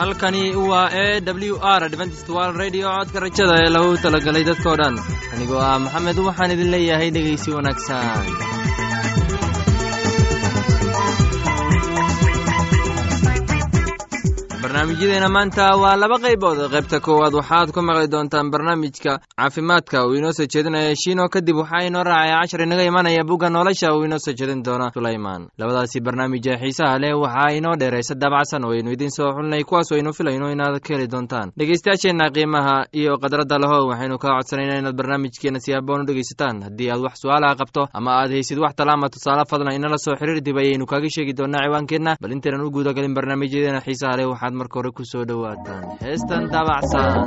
halkani waa e w r dventstwal radio codka rajada ee lagu talagalay dadkoo dhan anigoo ah maxamed waxaan idin leeyahay dhegaysi wanaagsan barnaamijyadeena maanta waa laba qaybood qaybta koowaad waxaad ku maqli doontaan barnaamijka caafimaadka uu inoo soo jeedinaya shiino kadib waxaa inoo raacaya cashar inaga imanaya bugga nolosha uu inoo soo jeedin doona sulayman labadaasi barnaamij ee xiisaha leh waxaa inoo dheeraysa daabacsan oo aynu idiin soo xulinay kuwaas oo aynu filayno inaad ka heli doontaan dhegeystayaasheenna qiimaha iyo khadradda lahow waxaynu kaa codsanayna inaad barnaamijkeena si haboon u dhegeysataan haddii aad wax su-aalaha qabto ama aad haysid wax talaama tusaale fadlan inala soo xiriir dib ayaynu kaaga sheegi doonaa ciwaankeenna bal intaynan u guudagalin barnaamijyadeena xiisaha leh waxaad marka hore ku soo dhowaataan heestan daabacsan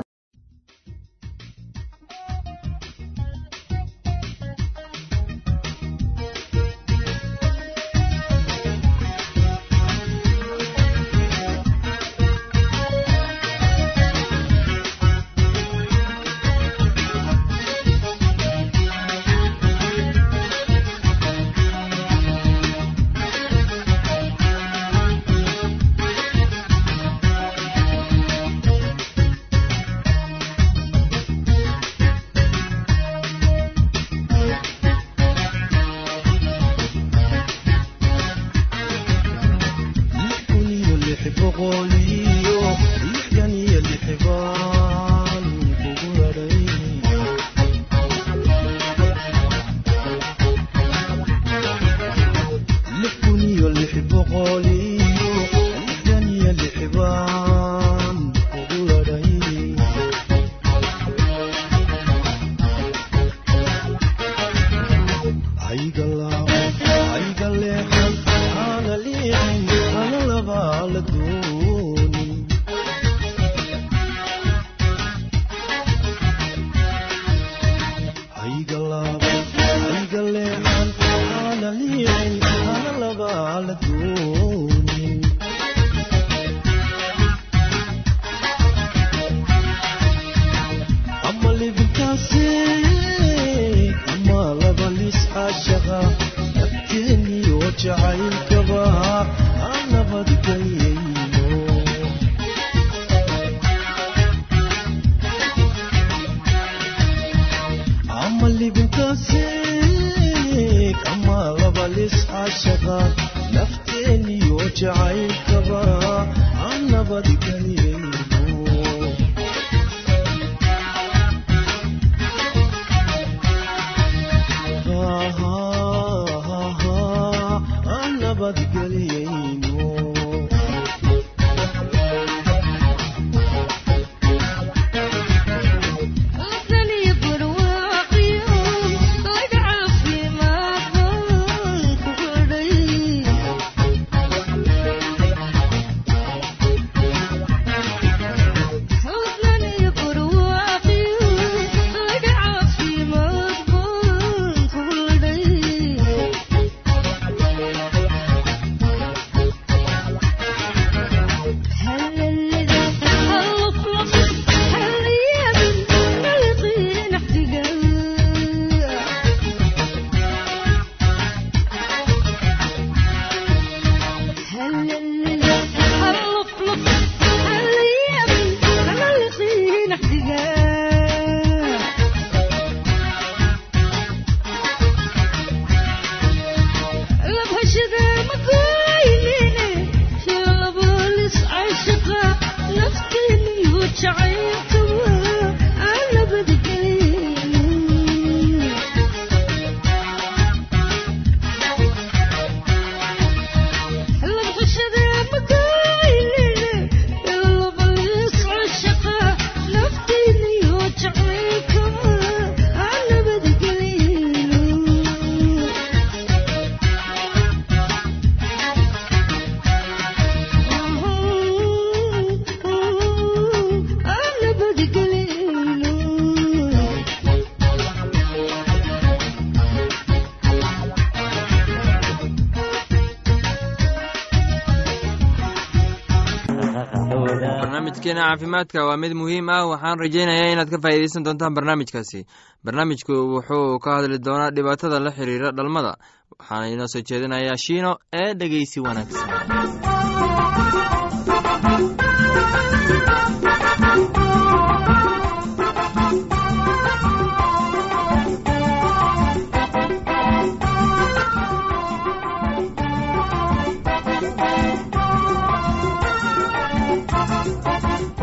barnaamijkeena caafimaadka waa mid muhiim ah waxaan rajaynayaa inaad ka faa'iidaysan doontaan barnaamijkaasi barnaamijku wuxuu ka hadli doonaa dhibaatada la xiriira dhalmada waxaana inoo soo jeedinayaa shiino ee dhegeysi wanaagsan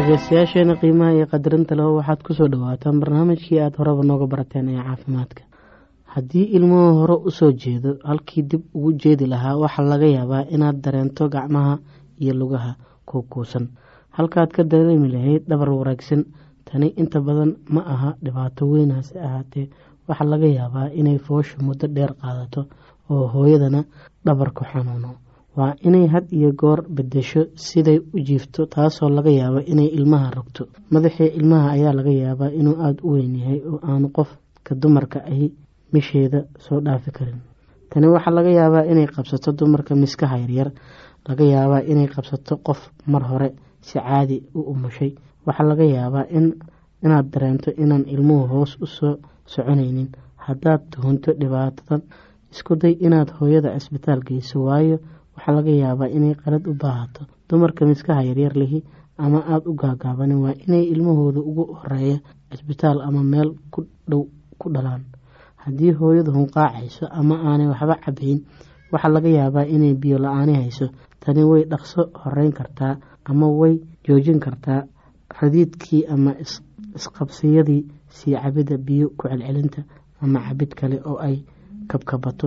dhegeystayaasheena qiimaha iyo qadarinta leho waxaad kusoo dhawaataan barnaamijkii aada horeba nooga barateen ee caafimaadka haddii ilmuhu hore usoo jeedo halkii dib ugu jeedi lahaa waxaa laga yaabaa inaad dareento gacmaha iyo lugaha kuukuusan halkaad ka dareemi lahayd dhabar waraagsan tani inta badan ma aha dhibaato weyn hase ahaatee waxaa laga yaabaa inay foosha muddo dheer qaadato oo hooyadana dhabarku xanuuno waa inay had iyo goor bedesho siday u jiifto taasoo laga yaabo inay ilmaha rogto madaxii ilmaha ayaa laga yaabaa inuu aada u weyn yahay oo aanu qofka dumarka ahi misheeda soo dhaafi karin tani waxaa laga yaabaa inay qabsato dumarka miskaha yaryar laga yaabaa inay qabsato qof mar hore si caadi u umushay waxaa laga yaabaa inaad dareento inaan ilmuhu hoos u soo soconaynin haddaad tuhunto dhibaatadan isku day inaad hooyada cisbitaal geyso waayo waxaa laga yaabaa inay qalad u baahato dumarka miskaha yaryar lihi ama aada u gaagaabanin waa inay ilmahooda ugu horeeya cisbitaal ama meel ku dhow ku dhalaan haddii hooyadu hunqaacayso ama aanay waxba cabayn waxaa laga yaabaa inay biyo la-aani hayso tani way dhaqso horeyn kartaa ama way joojin kartaa radiidkii ama isqabsiyadii sii cabidda biyo ku celcelinta ama cabid kale oo ay kabkabato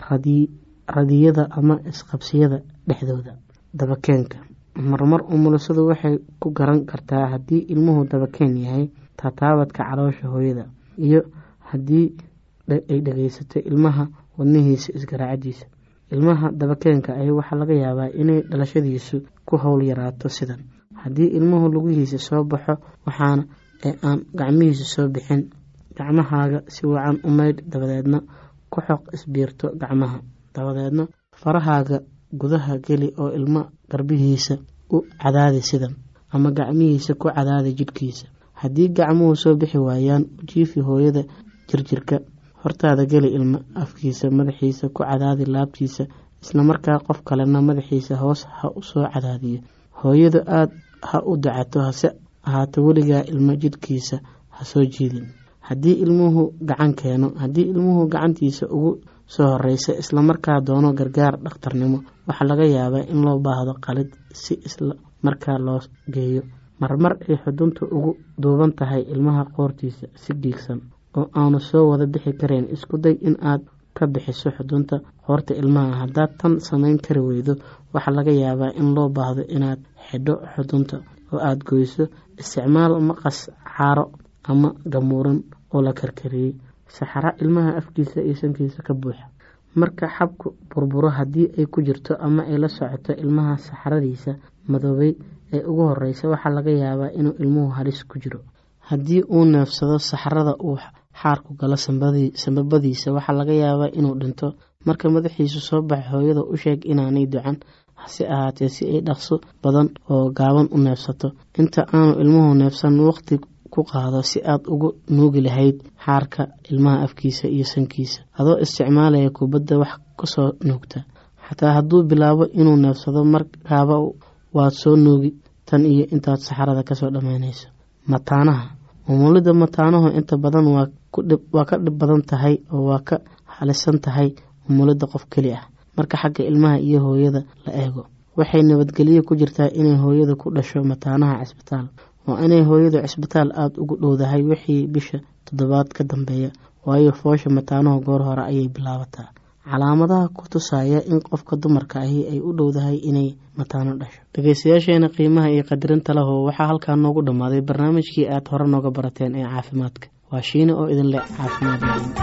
radiyada ama isqabsiyada dhexdooda dabakeenka marmar umulisadu waxay ku garan kartaa haddii ilmuhu dabakeen yahay taataabadka caloosha hooyada iyo haddii ay dhageysato ilmaha wadnihiisa isgaraacadiisa ilmaha dabakeenka ahi waxaa laga yaabaa inay dhalashadiisu ku howl yaraato sidan haddii ilmuhu lugihiisa soo baxo waxaana ee aan gacmihiisa soo bixin gacmahaaga si wacan u maydh dabadeedna ku xoq isbiirto gacmaha dabadeedna farahaaga gudaha geli oo ilmo garbihiisa u cadaadi sidan ama gacmihiisa ku cadaadi jidhkiisa haddii gacmuhu soo bixi waayaan u jiifi hooyada jirjirka hortaada geli ilmo afkiisa madaxiisa ku cadaadi laabtiisa islamarkaa qof kalena madaxiisa hoos ha u soo cadaadiyo hooyadu aada ha u dacato hase ahaato weligaa ilmo jidhkiisa ha soo jiidin haddii ilmuhu gacan keeno haddii ilmuhu gacantiisa ugu soo horeysa islamarkaa doono gargaar dhakhtarnimo waxaa laga yaabaa in loo baahdo qalid si isla markaa loo geeyo marmar ay xuduntu ugu duuban tahay ilmaha qoortiisa si dhiigsan oo aanu soo wada bixi karayn isku day in aad ka bixiso xudunta qoorta ilmaha haddaad tan samayn kari weydo waxaa laga yaabaa in loo baahdo inaad xidho xudunta oo aada goyso isticmaal maqas caaro ama gamuuran oo la karkariyey saxara ilmaha afkiisa iyo sankiisa ka buuxa marka xabku burburo haddii ay ku jirto ama ay la socoto ilmaha saxaradiisa madoobay ee ugu horeysa waxaa laga yaabaa inuu ilmuhu halis ku jiro haddii uu neefsado saxarada uu xaarku galo sambabadiisa waxaa laga yaabaa inuu dhinto marka madaxiisu soo baxay hooyada u sheeg inaanay ducan hase ahaatee si ay dhaqso badan oo gaaban u neefsato inta aanu ilmuhu neefsan waqti ku qaado si aad ugu nuugi lahayd xaarka ilmaha afkiisa iyo sankiisa adoo isticmaalaya kubadda wax kasoo nuugta xataa hadduu bilaabo inuu neefsado markaaba waad soo nuugi tan iyo intaad saxarada kasoo dhammaynayso mataanaha umulidda mataanuhu inta badan waa ka dhib badan tahay oo waa ka halisan tahay umulidda qof keli ah marka xagga ilmaha iyo hooyada la eego waxay nabadgelyo ku jirtaa inay hooyada ku dhasho mataanaha cisbitaal waa inay hooyadu cisbitaal aada ugu dhowdahay wixii bisha toddobaad ka dambeeya waayo foosha mataanuhu goor hore ayay bilaabataa calaamadaha ku tusaya in qofka dumarka ahi ay u dhowdahay inay mataano dhasho dhegeystayaasheena qiimaha iyo qadarinta leho waxaa halkaa noogu dhammaaday barnaamijkii aad hore nooga barateen ee caafimaadka waa shiine oo idin leh caafimaad lahayn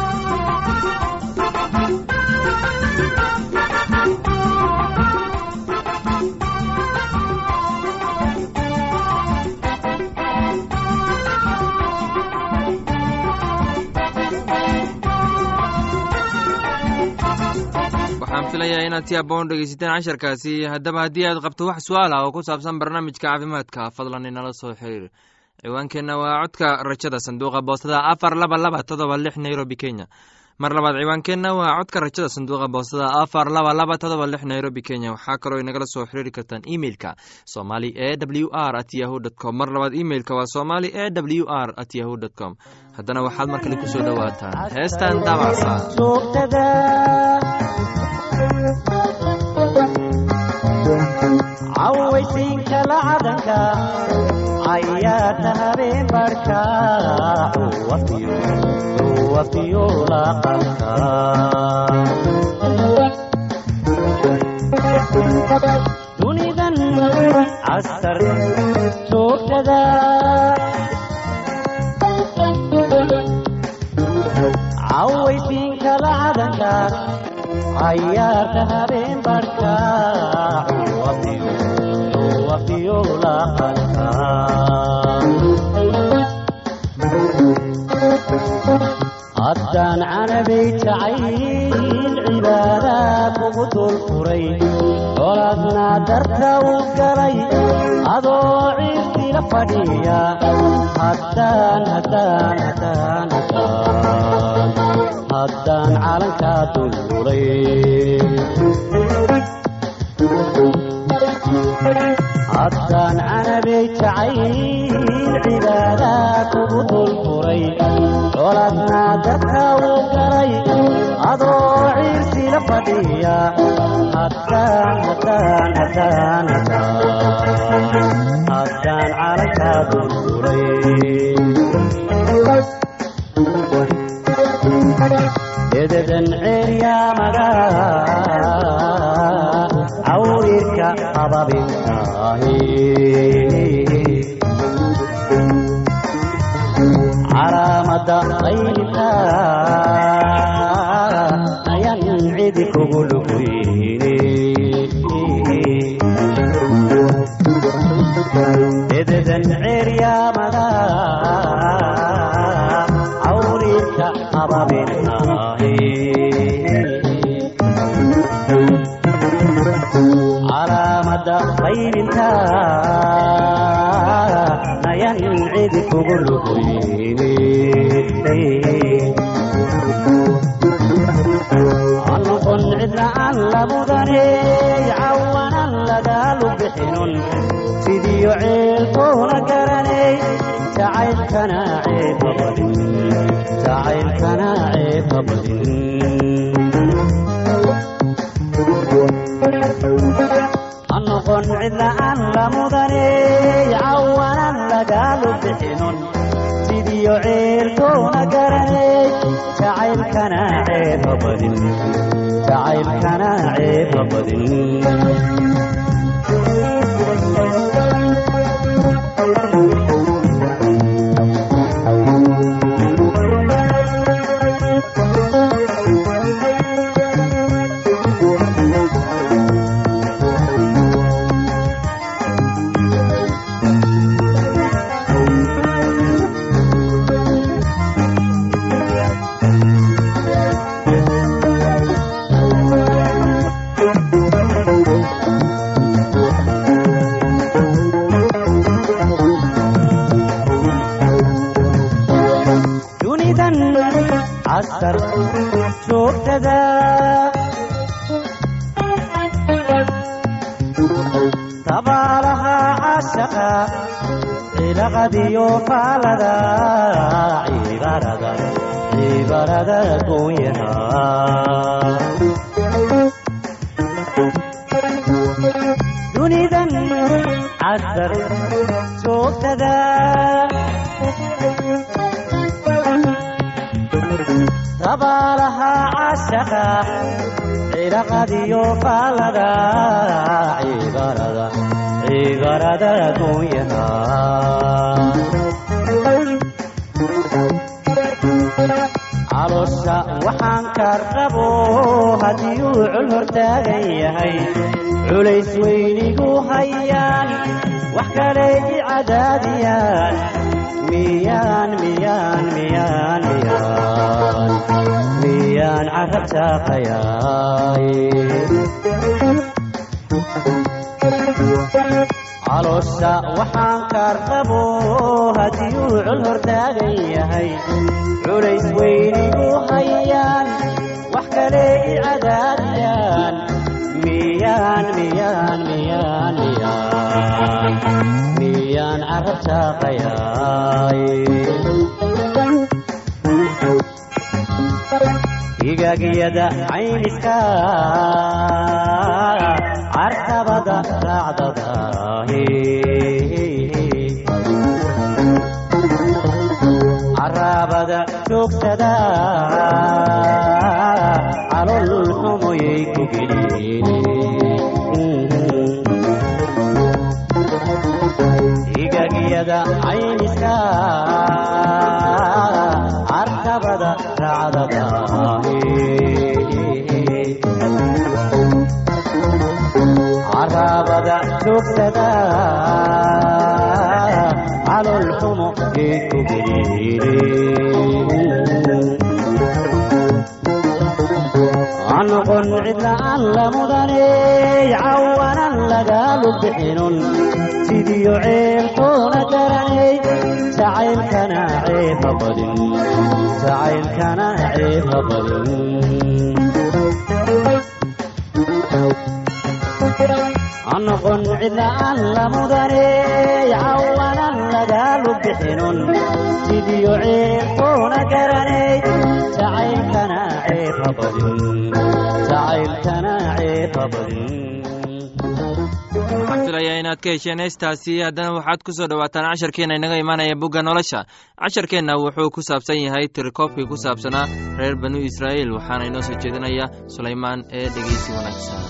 waxaan filayaa inaad si aboon dhegeysateen casharkaasi haddaba haddii aad qabto wax su-aal ah oo ku saabsan barnaamijka caafimaadka fadlan inala soo xiriir ciwaankeenna waa codka rajada sanduuqa boostada afar laba laba todoba lix nairobi kenya mar labaad ciwaankeenna waa codka rajada sanduuqa boostada afar laba laba todoba lix nairobi kenya waxaa kaloo inagala soo xiriiri kartaan emeilka somali e w r at yahu dt com mar labaad emeilka waa somali e w r at yahu dt com haddana waxaad mar kale kusoo dhowaataan heestan daabacsa cawaysiinka lacadanka cayaarta habeen barhka wafiyo laqalka dunidan casar joogtada cawaysiinka lacadanka cayaarta habeen barhka wafiyo laqalka haddaan canabay jacayl cibaadaad ugu dul furay colaadna darta u galay adoo ciirtila fadhiya haddaan haddaan haddaan haddaan haddaan calankaa dululay haddaan canabay jacayl cibaadaad ugu dul furay colaadna dadka uu galay adoo ciirsila fadhiya haddaan haddaan haddaan haddaan haddaan calankaa dululay ededan ceeryaamaga cawrirka ababintaahi calaamada qaylka ayan cidi kugu luguyne ededan ceeryaamaga cawrirka ababintaahi calaamada qaylinta nayan cidi kugu luguyne anoqon cidla'aan labudane cawanan lagaalu bixinun sidiyo ceelkoona garanay jacaylkana ceeba badin jacaylkana ceeba badin anoqon cidla'aan lamudane cawanan lagaalu bixinun sidiyo ceelkoona garanay jacaylkana ceeba badin jacaylkana ceeba badin dunidan casar joogtada dabaalaha cashaqa cilaqadiyo faalada cibarada cibarada goonyaha dunidan casar joogtada dabaalaha cashaqa cilaqadiyo faalada cibarada cibarada goonyaha caloosha waxaan ka rabo haddiyuu cul hortaagan yahay culays weynigu hayaan wax kale i cadaadiyaan miyaan miyaan miyaan miyaan miyaan carab jaaqayaay caloosha waxaan ka rabo haddiyuu cul hortaagan yahay culays weynigu hayaan wax kale i cadaadiyaan miyaan miyaan miyaan miyaan miyaan carab jaaqayaay higaagyada cayniska cartabada raacdadaahe caraabada joogsada calol xumoyay ku geliyeen igagiyada cayniska cartabada raacdadaahe caraabada joogsada calol xumo ee ku noqon cidla'aan la mudaney cawanan lagaalu bixinun sidiyo ceelkoona garanay jacaylkana ceeba badin jacaylkana ceeba badin noqon cidla'aan la mudaney cawanan lagaalu bixinun sidiyo ceelkoona garanay jacaylkana ceeba badin jacaylkana ceeba badin waxaan filayaa inaad ka hesheen heestaasi haddana waxaad ku soo dhowaataan casharkeenna inaga imaanaya bugga nolosha casharkeenna wuxuu ku saabsan yahay tirikoobkii ku saabsanaa reer banu israa'iil waxaana inoo soo jeedinaya sulaymaan ee dhegeysi wanaagsan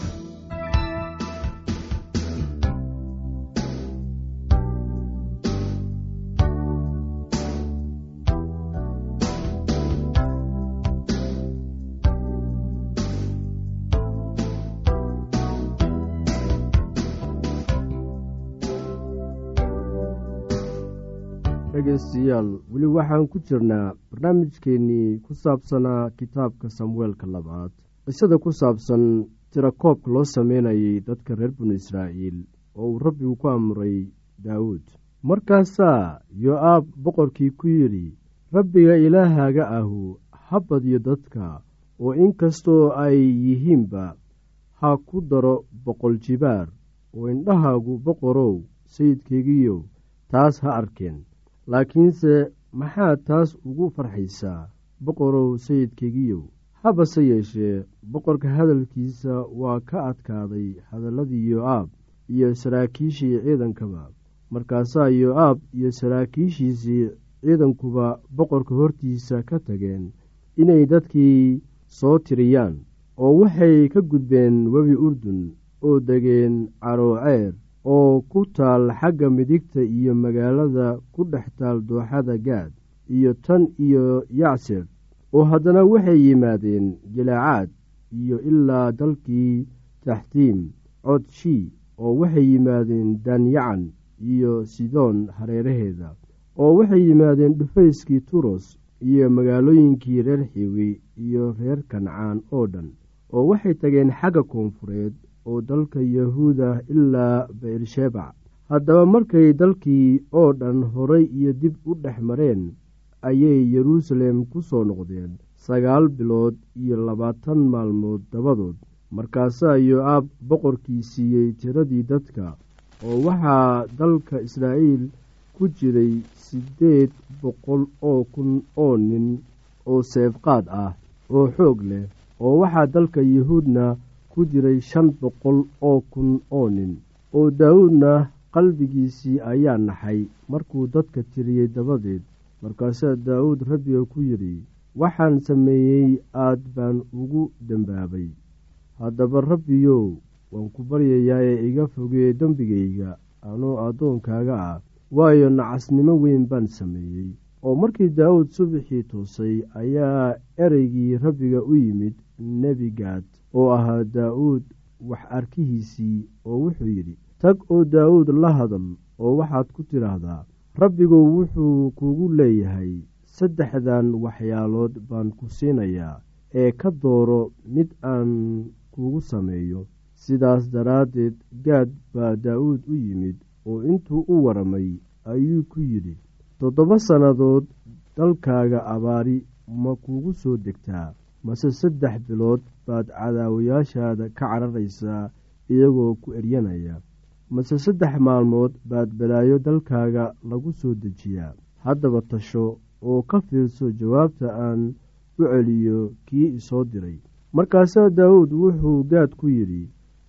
dhegaystayaal weli waxaan ku jirnaa barnaamijkeennii ku saabsanaa kitaabka samueelka labaad qisada ku saabsan tirakoobka loo sameynayay dadka reer banu israa'iil oo uu rabbigu ku amray daawuud markaasaa yo-aab boqorkii ku yidhi rabbiga ilaahaaga ahu ha badiyo dadka oo inkastoo ay yihiinba ha ku daro boqol jibaar oo indhahaagu boqorow sayidkaygiyo taas ha arkeen laakiinse maxaad taas ugu farxaysaa boqorow sayidkaygiyow habase yeeshee boqorka hadalkiisa waa ka adkaaday hadalladii yo-aab iyo saraakiishii ciidankaba markaasaa yo-aab iyo saraakiishiisii ciidankuba boqorka hortiisa ka tageen inay dadkii soo tiriyaan oo waxay ka gudbeen webi urdun oo degeen carooceer oo ku taal xagga midigta iyo magaalada ku dhex taal dooxada gaad iyo tan iyo yacser oo haddana waxay yimaadeen jilaacaad iyo ilaa dalkii taxtiim codshii oo waxay yimaadeen danyacan iyo sidoon hareeraheeda oo waxay yimaadeen dhufayskii turos iyo magaalooyinkii reer xiwi iyo reer kancaan oo dhan oo waxay tageen xagga koonfureed oo dalka yahuuda ilaa beershebac haddaba markay dalkii oo dhan horay iyo dib u dhex mareen ayay yeruusaalem ku soo noqdeen sagaal bilood iyo labaatan maalmood dabadood markaasaa yo-aab boqorkii siiyey tiradii dadka oo waxaa dalka israa'iil ku jiray siddeed boqol oo kun oo nin oo seefqaad ah oo xoog leh oo waxaa dalka yahuudna ku jiray shan boqol oo kun oo nin oo daawuudna qalbigiisii ayaa naxay markuu dadka tiriyey dabadeed markaasaa daawuud rabbiga ku yidhi waxaan sameeyey aad baan ugu dembaabay haddaba rabbiyow waan ku baryayaa ee iga fogee dembigayga anoo addoonkaaga ah waayo nacasnimo weyn baan sameeyey oo markii daawuud subaxii toosay ayaa ereygii rabbiga u yimid nebigaad oo ahaa daa'uud wax arkihiisii oo wuxuu yidhi tag oo daawuud la hadal oo waxaad ku tidhaahdaa rabbigu wuxuu kugu leeyahay saddexdan waxyaalood baan ku siinayaa ee ka dooro mid aan kugu sameeyo sidaas daraaddeed gaad baa daa'uud u yimid oo intuu u waramay ayuu ku yidhi toddoba sannadood dalkaaga abaari ma kugu soo degtaa mase saddex bilood baad cadaawayaashaada ka cararaysaa iyagoo ku eryanaya mase saddex maalmood baad balaayo dalkaaga lagu soo dejiyaa haddaba tasho oo ka fiirso jawaabta aan u celiyo kii isoo diray markaasaa daawuud wuxuu gaad ku yidhi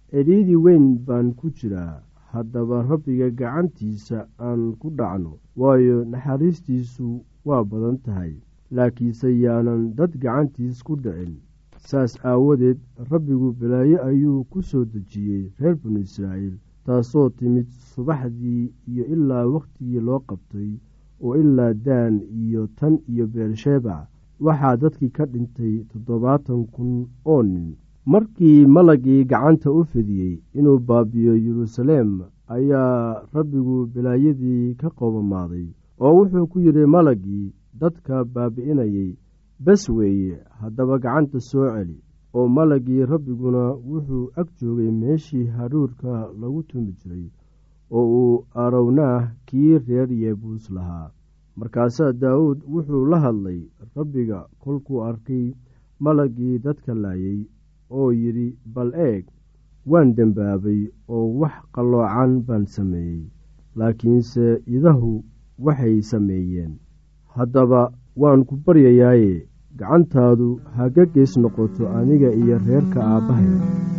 cidhiidhi weyn baan ku jiraa haddaba rabbiga gacantiisa aan ku dhacno waayo naxariistiisu waa badan tahay laakiinse yaanan dad gacantiis ku dhicin saas aawadeed rabbigu balaayo ayuu ku soo dejiyey reer binu israa'iil taasoo timid subaxdii iyo ilaa wakhtigii loo qabtay oo ilaa daan iyo tan iyo beersheeba waxaa dadkii ka dhintay toddobaatan kun oo nin markii malagii gacanta u fidiyey inuu baabiyo yeruusaleem ayaa rabbigu balaayadii ka qoobamaaday oo wuxuu ku yidhi malagii dadka baabi'inayay bes weeye haddaba gacanta soo celi oo malagii rabbiguna wuxuu ag joogay meeshii haruurka lagu tumi jiray oo uu arownaah kii reer yeebuus lahaa markaasaa daawuud wuxuu la hadlay rabbiga kolkuu arkay malagii dadka laayay oo yidhi bal eeg waan dembaabay oo wax qalloocan baan sameeyey laakiinse idahu waxay sameeyeen haddaba waan ku baryayaaye gacantaadu haga gees noqoto aniga iyo reerka aabbahay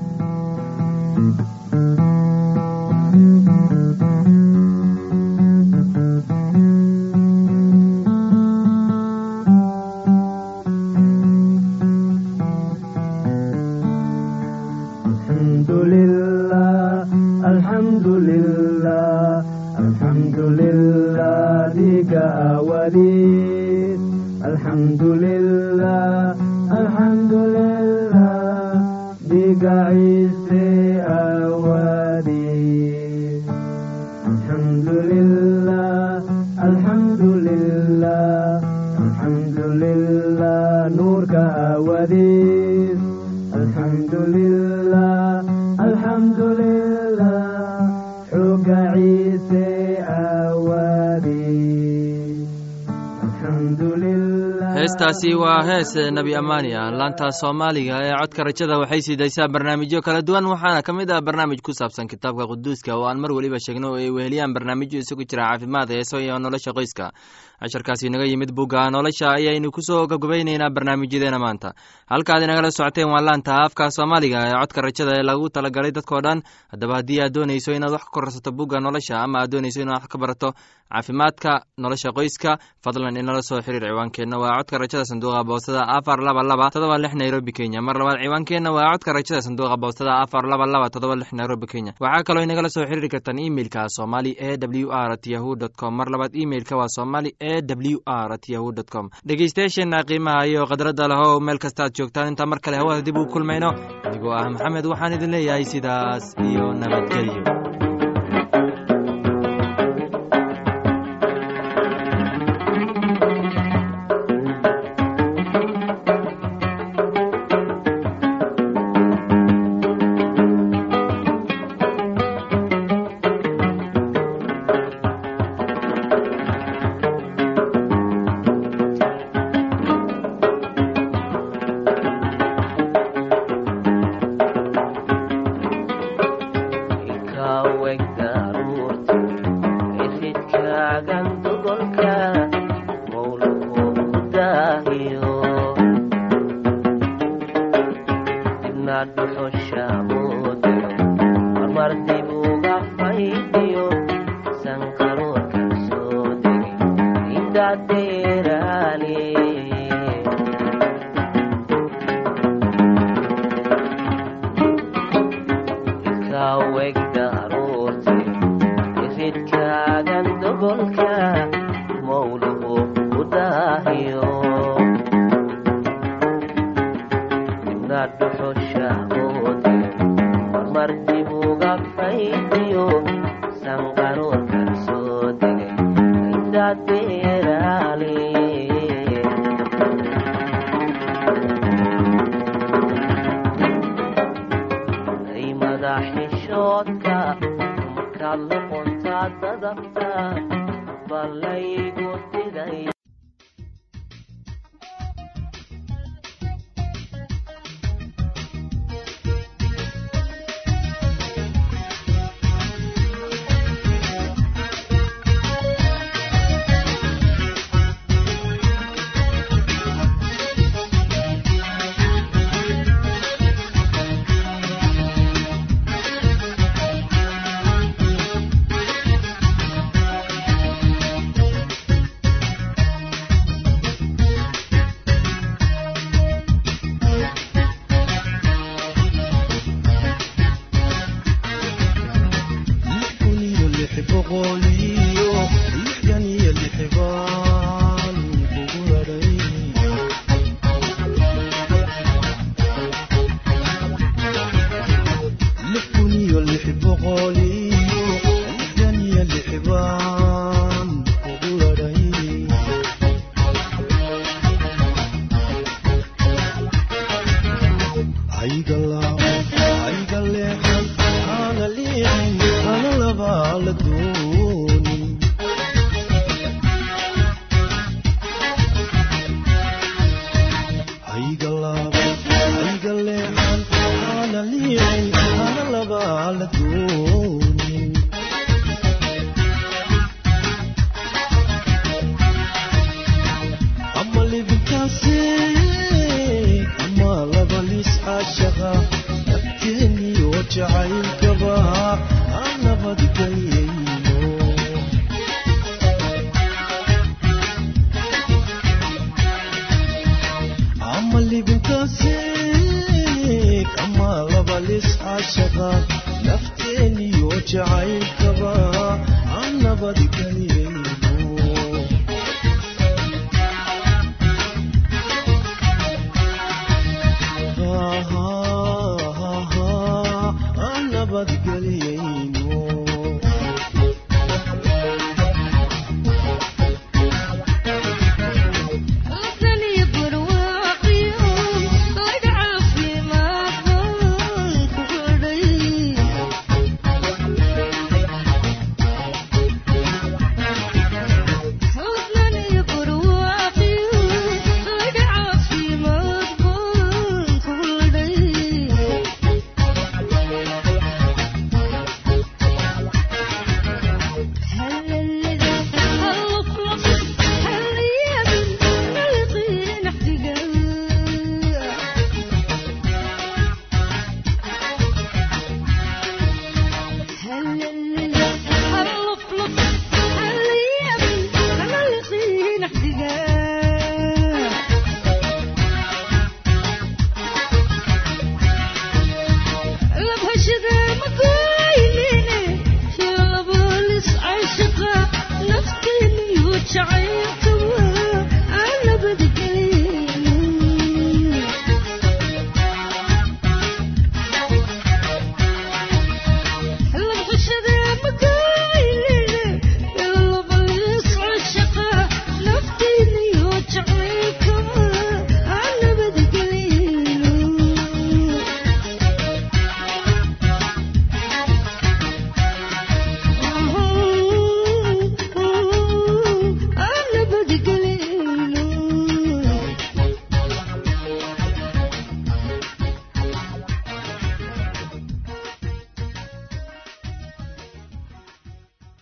heestaasi waa hees nebi amaania laanta soomaaliga ee codka rajada waxay siidaysaa barnaamijyo kala duwan waxaana ka mid ah barnaamij ku saabsan kitaabka quduuska oo aan mar weliba sheegno oo ay weheliyaan barnaamijyo isugu jira caafimaad heeso iyo nolosha qoyska casharkaasi naga yimid bugga nolosha ayaynu kusoo gabgabaynaynaa barnaamijyadeena maanta halkaad inagala socoteen waa laanta afka soomaaliga ee codka rajada ee lagu talagalay dadkao dhan haddaba haddii aad doonayso inaad wax ka korsato bugga nolosha ama aad doonayso inaad wax ka barato caafimaadka nolosha qoyska fadlan inala soo xiriir ciwaankeenna waa codka rajada sanduuqa boostada afar laba laba todoba lix nairobi kenya mar labaad ciwaankeenna waa codka rajada sanduuqa boostada afar laba laba todoba lix nairobi kenya waxaa kaloo inagala soo xiriiri kartaan imeilka somali e w r at yahu dt com mar labaad imeilka waa somali e w r at yahu dt com dhegeystayaasheena qiimaha iyo khadradda lehow meel kastaad joogtaan intaa mar kale hawada dib uu kulmayno adigoo ah maxamed waxaan idin leeyahay sidaas iyo nabadgelyo boqoliyo lixdan iyo lix baan kugu hadhay lix kun iyo lix boqoliyo lixdan iyo lix baan kugu hadhay ama libintaasi ama laba lis caashaqa nafteeniyo jacaylkaba aan nabadgelyayno ama libintaasi ama laba lis caashaqa nafteeniyo jacaylkaba aan nabadgelyayno aan nabadgelyayno Nafteeni iyo jacayl